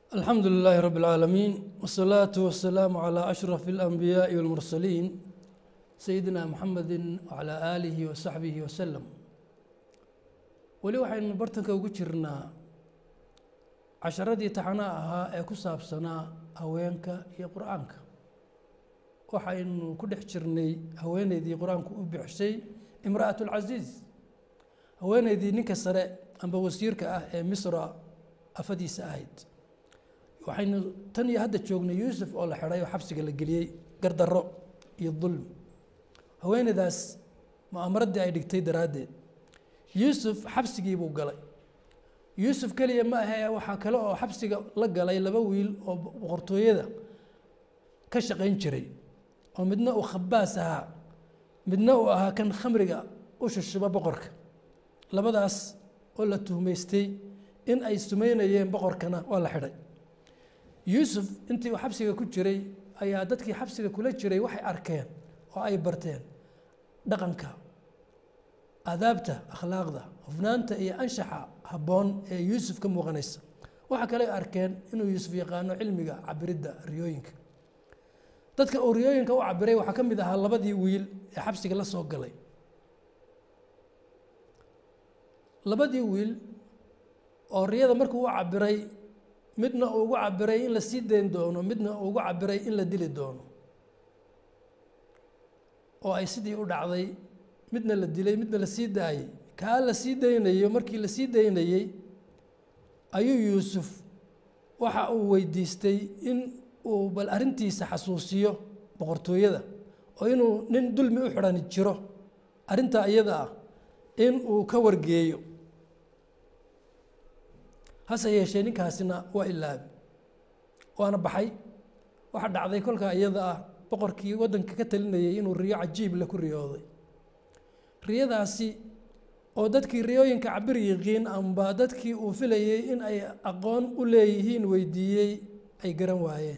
الحمد لله رب العالمين والصلاة والسلام على أشرف الأنبياء والمرسلين سيدنا محمد وعلى آله وصحبه وسلم weli waxaynu bartanka ugu jirnaa casharadii taxanaa ahaa ee ku saabsanaa haweenka iyo qur-aanka waxaynu ku dhex jirnay haweeneydii qur-aanku u bixisay imra'at lcasiiz haweeneydii ninka sare amba wasiirka ah ee misra afadiisa ahayd waxaynu tan iyo hadda joognay yuusuf oo la xidhay oo xabsiga la geliyey gardarro iyo dulm haweeneydaas mu'amaradii ay dhigtay daraaddeed yuusuf xabsigii buu galay yuusuf keliya ma ahee waxaa kale oo xabsiga la galay laba wiil oo boqortooyada ka shaqayn jiray oo midna uu khabaas ahaa midna uu ahaa kan khamriga u shushuba boqorka labadaas oo la tuhmaystay in ay sumeynayeen boqorkana waa la xidhay yuusuf intii uu xabsiga ku jiray ayaa dadkii xabsiga kula jiray waxay arkeen oo ay barteen dhaqanka aadaabta akhlaaqda hufnaanta iyo anshaxa habboon ee yuusuf ka muuqanaysa waxaa kale arkeen inuu yuusuf yaqaano cilmiga cabiridda riyooyinka dadka uu riyooyinka u cabiray waxaa ka mid ahaa labadii wiil ee xabsiga la soo galay labadii wiil oo riyada markuu u cabiray midna uu ugu cabiray in la sii dayn doono midna uu ugu cabiray in la dili doono oo ay sidii u dhacday midna la dilay midna la sii daayey kaa la sii daynayo markii la sii daynayey ayuu yuusuf waxa uu weydiistay in uu bal arrintiisa xasuusiyo boqortooyada oo inuu nin dulmi u xidhan jiro arrintaa iyada ah in uu ka wargeeyo hase yeeshee ninkaasina waa ilaabi waana baxay waxaa dhacday kolkaa iyada ah boqorkii waddanka ka talinayay inuu riyo cajiib le ku riyooday riyadaasi oo dadkii riyooyinka cabir yiqiin amba dadkii uu filayey in ay aqoon u leeyihiin weydiiyey ay garan waayeen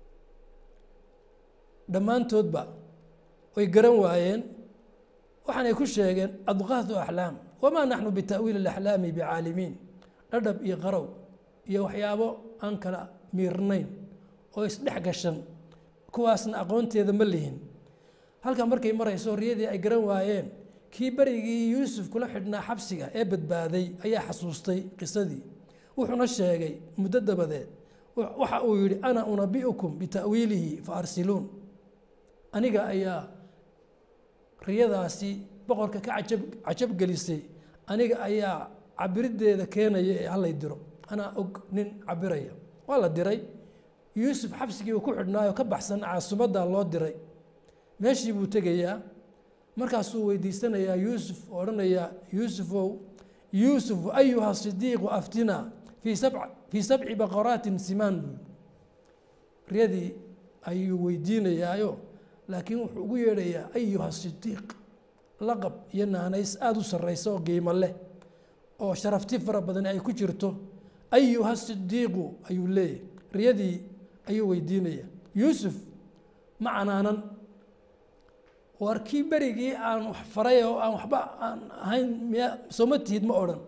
dhammaantoodba way garan waayeen waxaanay ku sheegeen adqaadu axlaam wamaa naxnu bita'wiili alaxlaami bicaalimiin dhadhab iyo qarow iyo waxyaabo aan kala miirnayn oo isdhex gashan kuwaasna aqoonteeda ma lihin halkan markay marayso riyadii ay garan waayeen kii berigii yuusuf kula xidhnaa xabsiga ee badbaaday ayaa xasuustay qisadii wuxuuna sheegay muddo dabadeed waxa uu yidhi ana unabi'ukum bita'wiilihi fa arsiluun aniga ayaa riyadaasi boqorka ka cajab cajab gelisay aniga ayaa cabiriddeeda keenaya ee hallay diro anaa og nin cabiraya waa la diray yuusuf xabsigii uu ku xidhnaayo ka baxsan caasimadda loo diray meeshii buu tegayaa markaasuu weydiisanayaa yuusuf oo odhanayaa yuusufow yuusuf ayuha sidiiqu aftina fii sab fii sabci baqaraatin simaan buu riyadii ayuu weydiinayaayo laakiin wuxuu ugu yeedhayaa ayuha sidiiq laqab iyo naanays aada u sarraysa oo qiimo leh oo sharafti fara badan ay ku jirto ayuha sidiiqu ayuu leeyahy riyadii ayuu weydiinaya yuusuf ma canaanan war kii berigii aan wax faray oo aan waxba aan ahayn miya sooma tihid ma odhan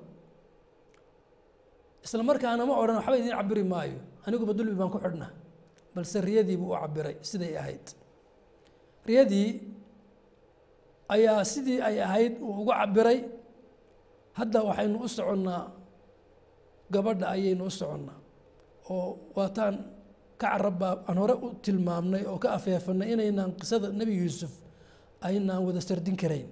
isla markaana ma odhan waxba idiin cabiri maayo aniguba dulmi baan ku xidhnaa balse riyadii buu u cabiray siday ahayd riyadii ayaa sidii ay ahayd uu ugu cabiray hadda waxaynu u soconnaa gabadha ayaynu u soconnaa oo waataan ka carabaa aan hore u tilmaamnay oo ka afeefanay inaynaan qisada nebi yuusuf aynaan wada sardin karayn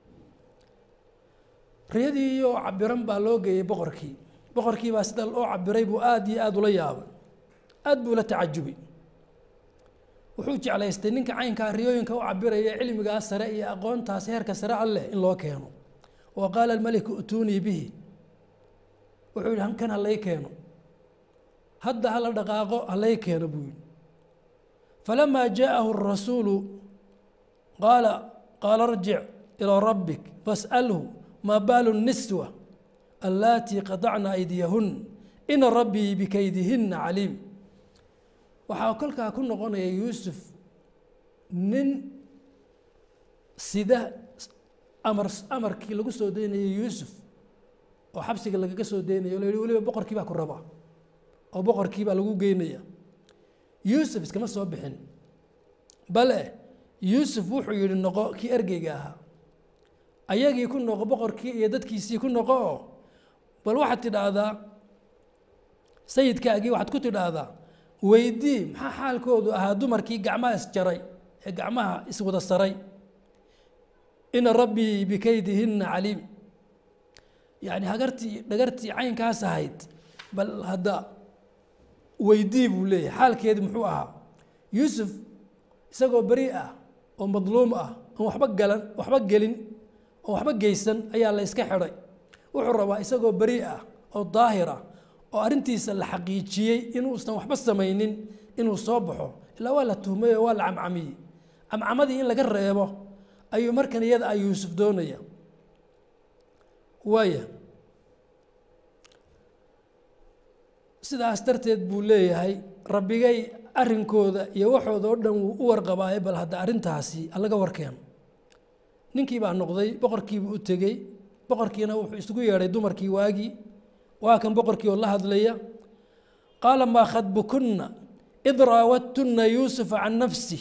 riyadii oo cabiran baa loo geeyey boqorkii boqorkii baa sida loo cabiray buu aada iyo aada ula yaabay aada buu la tacajubay wuxuu jeclaystay ninka caynkaa riyooyinka u cabiraya cilmigaas sare iyo aqoontaas heerka sare alleh in loo keeno wa qaala almeliku utuunii bihi wuxuu yihi kan halay keeno hadda hala dhaqaaqo halay keeno buu yihi falamaa jaa'ahu rasuulu qaala qaala arjic ilaa rabbik fas'alhu maa baalu niswa allaatii qadacna aydiyahun ina rabbii bikaydihinna caliim waxaa kolkaa ku noqonaya yuusuf nin sida amar amarkii lagu soo daynayay yuusuf oo xabsiga lagaga soo daynayo la yihi weliba boqorkii baa ku rabaa oo boqorkii baa lagu geynaya yuusuf iskama soo bixin bale yuusuf wuxuu yidhi noqo kii ergeyga ahaa ayagii ku noqo boqorkii iyo dadkiisii ku noqo oo bal waxaad tidhaahdaa sayidkaagii waxaad ku tidhaahdaa weydii maxaa xaalkoodu ahaa dumarkii gacmaha isjaray ee gacmaha iswada saray ina rabbii bikaydihinna caliim yacni hagartii dhagartii caynkaas ahayd bal hadda weydii buu leeyahay xaalkeedi muxuu ahaa yuusuf isagoo beri ah oo madluum ah oon waxba galan waxba gelin oon waxba geysan ayaa la iska xidhay wuxuu rabaa isagoo beri ah oo daahir ah oo arrintiisa la xaqiijiyey inuusan waxba samaynin inuu soo baxo ilaa waa la tuhmay oo waa la camcamiyey camcamadii in laga reebo ayuu markan iyada a yuusuf doonaya waaya sidaas darteed buu leeyahay rabbigay arrinkooda iyo waxooda oo dhan wuu u warqabaaye bal hadda arrintaasi allaga warkeen ninkii baa noqday boqorkiibuu u tegey boqorkiina wuxuu isugu yeedhay dumarkii waagii waa kan boqorkii oo la hadlaya qaala maa khadbukunna id raawadtunna yuusufa can nafsi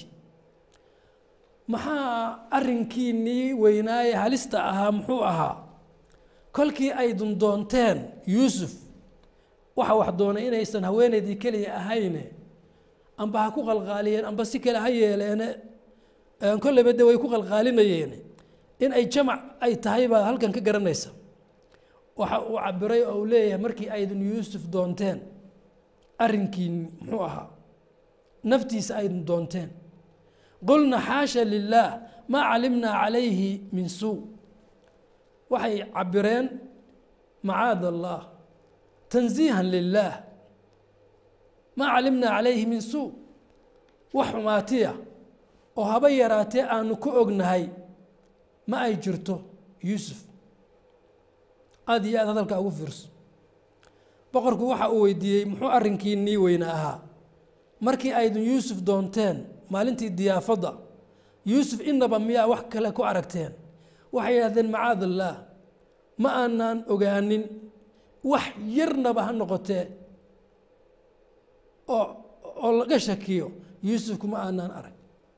maxaa arrinkiinnii weynaaye halista ahaa muxuu ahaa kolkii ay dundoonteen yuusuf waxa wax doonay inaysan haweenaydii keliya ahayne amba ha ku qalqaaliyeen amba si kale ha yeeleene kolleyba de way ku qalqaalinayeene in ay jamac ay tahay baad halkan ka garanaysa waxa uu cabiray oo uu leeyahay markii aydun yuusuf doonteen arrinkiini muxuu ahaa naftiisa aydun doonteen qulna xaasha lilaah maa calimnaa calayhi min suu waxay cabireen macaad allah tansiihan lilaah maa calimnaa calayhi min suu wax xumaatiya oo haba yaraatee aanu ku ognahay ma ay jirto yuusuf aada iyo aad hadalka ugu fiirso boqorku waxa uu weydiiyey muxuu arrinkiinii weyne ahaa markii aydun yuusuf doonteen maalintii diyaafadda yuusuf inaba miyaa wax kale ku aragteen waxay yidhahdeen macaad allaah ma aanaan ogaanin wax yarnaba ha noqotee oo oo laga shakiyo yuusuf kuma aanaan arag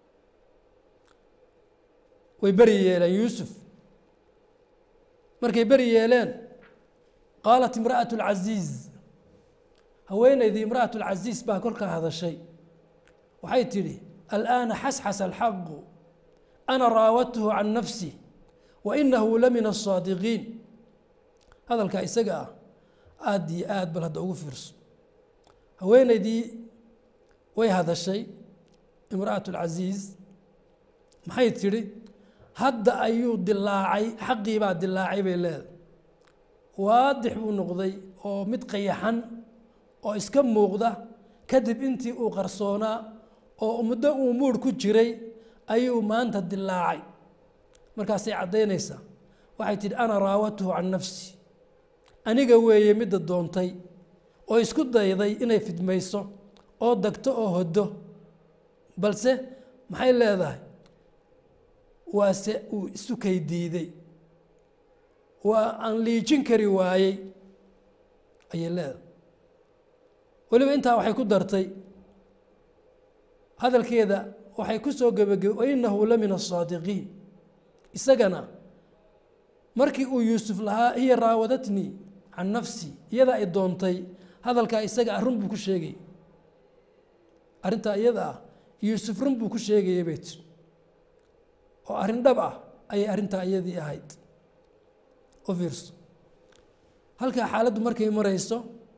way beri yeeleen yuusuf markay beri yeeleen qaalat imra'atu alcasiiz haweenaydii imra'atu alcasiis baa kolkaa hadashay waxay tidhi al'aana xasxasa alxaqu ana raawadtuhu can nafsi wa inahu la min aلsaadiqiin hadalkaa isaga ah aada iyo aad bal hadda ugu fiirso haweenaydii way hadashay imra'atu alcasiiz maxay tidhi hadda ayuu dilaacay xaqii baa dilaacay bay leedahay waadix buu noqday oo mid qayaxan oo iska muuqda kadib intii uu qarsoonaa oo muddo uu muurh ku jiray ayuu maanta dilaacay markaasay caddaynaysaa waxay tidhi ana raawadtuhu can nafsi aniga weeye midda doontay oo isku dayday inay fidmayso oo dagto oo hoddo balse maxay leedahay waase uu isu kay diiday waa aan liijin kari waayey ayay leedahay weliba intaa waxay ku dartay hadalkeeda waxay ku soo gebagebe wainahu la min aلsaadiqiin isagana markii uu yuusuf lahaa hiya raawadatnii can nafsi iyada ay doontay hadalkaa isaga ah run buu ku sheegayay arrintaa iyada ah yuusuf run buu ku sheegayay bay tiri oo arrin dhab ah ayay arrintaa iyadii ahayd u fiirso halkaa xaaladdu markay marayso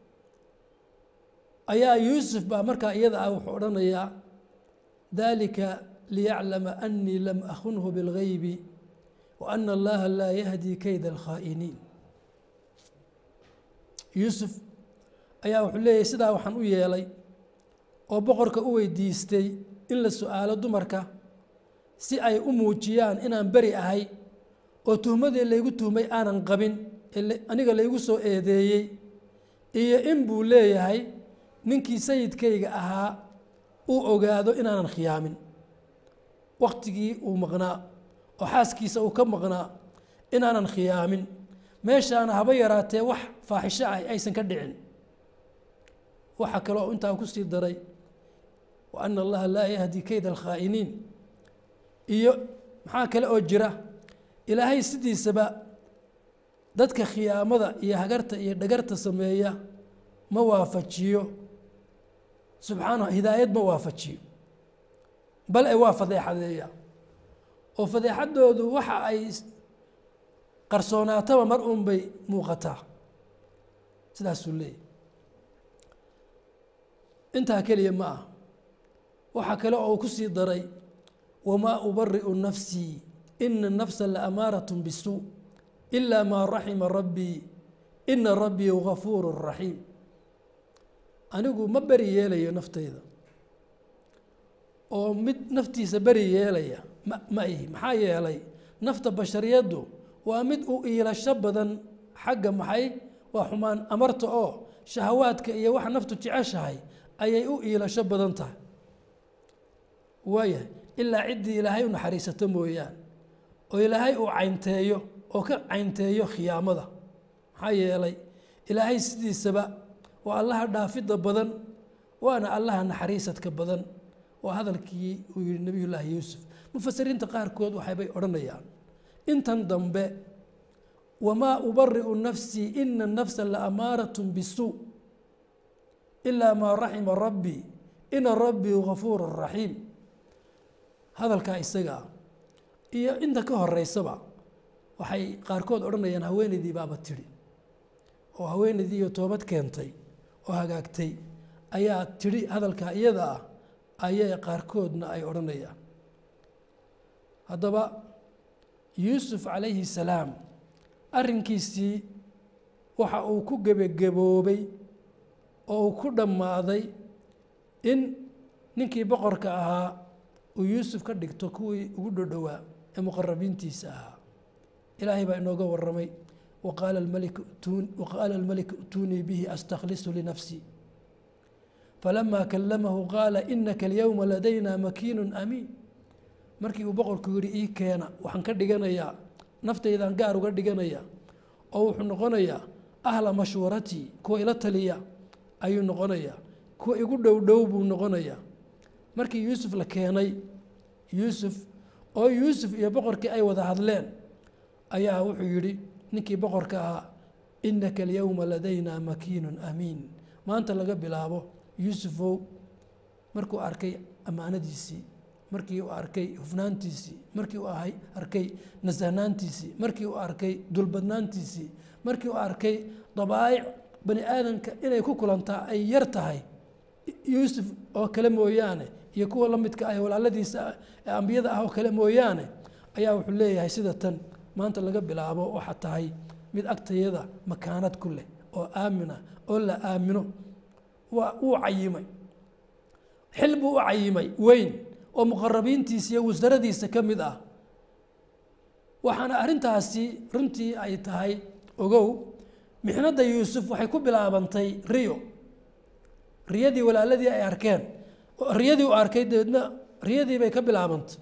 ayaa yuusuf baa markaa iyada ah wuxuu odhanayaa dalika liyaclama anii lam akunhu biاlgaybi wa ana allaha laa yahdi kayda alkhaa'iniin yuusuf ayaa wuxuu leeyahy sidaa waxaan u yeelay oo boqorka u weydiistay in la su-aalo dumarka si ay u muujiyaan inaan beri ahay oo tuhmadii laygu tuhmay aanan qabin aniga laygu soo eedeeyey iyo in buu leeyahay ninkii sayidkayga ahaa uu ogaado inaanan khiyaamin waktigii uu maqnaa oo xaaskiisa uu ka maqnaa inaanan khiyaamin meeshaana haba yaraatee wax faaxisho ah aysan ka dhicin waxaa kaloo intaa ku sii daray wa ana allaha laa yahdi keyda alkhaa'iniin iyo maxaa kale oo jira ilaahay sidiisaba dadka khiyaamada iyo hagarta iyo dhagarta sameeya ma waafajiyo subxaana hidaayad ma waafajiyo bal e waa fadeexadeeya oo fadeexadoodu waxa ay qarsoonaataba mar uun bay muuqataa sidaasuu leeyahy intaa keliya ma ah waxaa kale oo ku sii daray wamaa ubari'u nafsii ina nafsa la amaarat bisuu ilaa maa raxima rabbii ina rabbii gafuuru raxiim anigu ma beri yeelayo naftayda oo mid naftiisa beri yeelaya ma ma ihi maxaa yeelay nafta bashariyaddu waa mid u iilasho badan xagga maxay waa xumaan amarta oo shahawaadka iyo waxa naftu jeceshahay ayay u iilasho badan tahay waayahay ilaa ciddii ilaahay u naxariisato mooyaan oo ilaahay uu caynteeyo oo ka caynteeyo khiyaamada maxaa yeelay ilaahay sidiisaba waa allaha dhaafidda badan waana allaha naxariisadka badan waa hadalkii uu yihi nabiy llaahi yuusuf mufasiriinta qaarkood waxaybay odhanayaan intan dambe wamaa ubari'u nafsii ina nafsa la amaarat bisuu ilaa maa raxima rabbii ina rabbii gafuuru raxiim hadalkaa isaga ah iyo inta ka horeysaba waxay qaarkood odhanayaan haweenaydii baaba tidhi oo haweenaydii iyo toobad keentay oo hagaagtay ayaa tidhi hadalkaa iyada ah ayay qaarkoodna ay odhanayaan haddaba yuusuf calayhi salaam arrinkiisii waxa uu ku gebagaboobay oo uu ku dhammaaday in ninkii boqorka ahaa uu yuusuf ka dhigto kuwii ugu dhodhowaa ee muqarabiintiisa ahaa ilaahay baa inooga waramay waqaala almalik ituunii bihi astakhlisu linafsii falamaa kalamahu qaala inaka alyowma ladayna makiinu amiin markii uu boqorku yihi ii keena waxaan ka dhiganayaa naftaydan gaar uga dhiganaya oo wuxuu noqonayaa ahla mashwaratii kuwa ila taliya ayuu noqonayaa kuwa igu dhow dhow buu noqonayaa markii yuusuf la keenay yuusuf oo yuusuf iyo boqorkii ay wada hadleen ayaa wuxuu yidhi ninkii boqorka ahaa inaka alyowma ladayna makiinun amiin maanta laga bilaabo yuusufow markuu arkay ammaanadiisii markii uu arkay hufnaantiisii markii uu arkay nasahnaantiisii markii uu arkay dulbadnaantiisii markii uu arkay dabaa'ic bani aadamka inay ku kulantaa ay yar tahay yuusuf oo kale mooyaane iyo kuwa la midka ah walaaladiisa ee ambiyada ah oo kale mooyaane ayaa wuxuu leeyahay sida tan maanta laga bilaabo waxaa tahay mid agtayada makaanad ku leh oo aamina oo la aamino waa wuu cayimay xil buu u cayimay weyn oo muqarabiintiisa iyo wasaradiisa ka mid ah waxaana arrintaasi runtii ay tahay ogow mixnadda yuusuf waxay ku bilaabantay riyo riyadii walaaladii ay arkeen riyadii u arkay dabeedna riyadii bay ka bilaabantay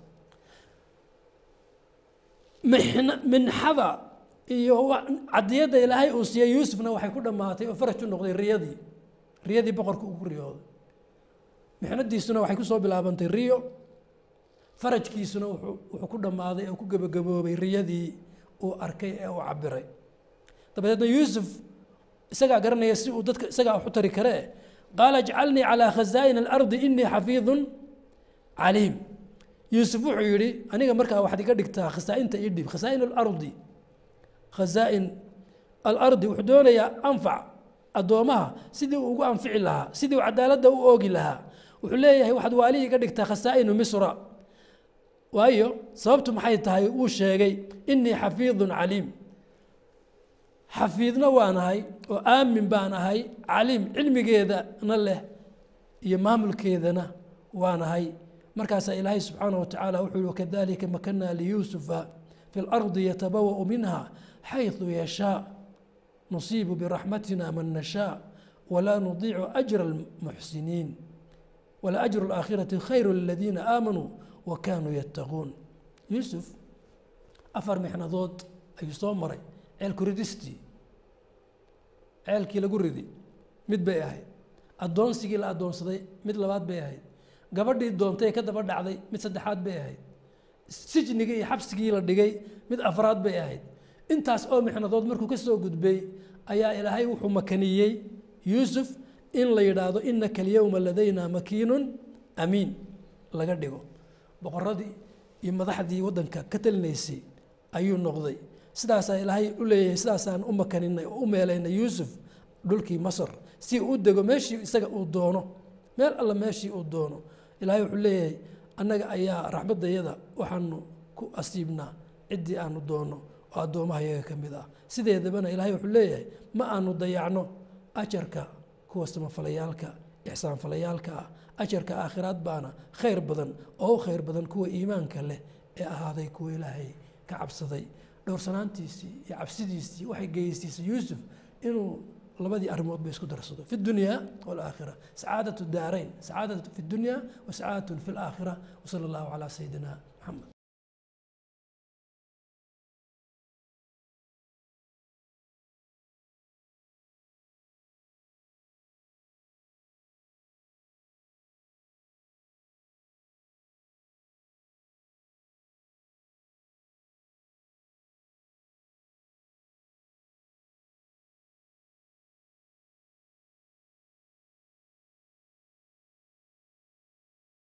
mixn minxada iyo cadiyadda ilaahay uu siiyey yuusufna waxay ku dhammaatay oo faraj u noqday riyadii riyadii boqorka uu ku riyooday mixnadiisuna waxay kusoo bilaabantay riyo farajkiisuna wuxuu ku dhammaaday oo ku gebagaboobay riyadii uu arkay ee uu cabiray dabadeedna yuusuf isagaa garanaya si uu dadka isagaa wax u tari karee qaala ijcalnii calaa khazaa'in alardi inii xafiidun caliim yuusuf wuxuu yidhi aniga markaa waxaad iga dhigtaa khasaa'inta ii dhib khasaa'in alardi khasaa'in alardi wuxuu doonayaa anfac addoomaha sidii uu ugu anfici lahaa sidii uu cadaaladda u oogi lahaa wuxuu leeyahay waxaad waalihi iga dhigtaa khasaa'inu misra waayo sababtu maxay tahay uu sheegay inii xafiidun caliim xafiidna waan ahay oo aamin baan ahay caliim cilmigeedana leh iyo maamulkeedana waan ahay markaasaa ilaahay subxaanaه watacaala wuxuu yihi wakadalika makanaa liyuusufa fi اlardi yatabawa'u minha xayثu yashaa nusiibu biraxmatina man nashaa walaa nudiicu ajra اlmuxsiniin wala ajru اlaakhirati khayru liladiina aamanuu wa kanuu yattaquun yuusuf afar mixnadood ayuu soo maray ceelku ridistii ceelkii lagu ridi mid bay ahayd addoonsigii la addoonsaday mid labaad bay ahayd gabadhii doontay ka daba dhacday mid saddexaad bay ahayd sijnigii iyo xabsigii la dhigay mid afraad bay ahayd intaas oo mixnadood markuu ka soo gudbay ayaa ilaahay wuxuu makaniyey yuusuf in la yidhaahdo inaka alyowma ladayna makiinun amiin laga dhigo boqoradii iyo madaxdii waddanka ka talinaysay ayuu noqday sidaasaa ilaahay u leeyahay sidaasaan u makaninay oo u meelaynay yuusuf dhulkii masar si uu u dego meeshii isaga uu doono meel alla meeshii uu doono ilaahay wuxuu leeyahay annaga ayaa raxmaddayada waxaanu ku asiibnaa ciddii aanu doono oo addoomaha yaga ka mid ah sideedabana ilaahay wuxuu leeyahay ma aanu dayacno ajarka kuwa samafalayaalka ixsaanfalayaalka ah ajarka aakhiraad baana khayr badan oo u khayr badan kuwa iimaanka leh ee ahaaday kuwa ilaahay ka cabsaday dhowrsanaantiisii iyo cabsidiisii waxay geystiisay yuusuf inuu labadii arrimood ba isku darsado fi dunya walaakhira sacaadatu daarayn sacaadatu fi dunya wa sacaadatun fi laakhira wasala allahu calaa sayidina maxamed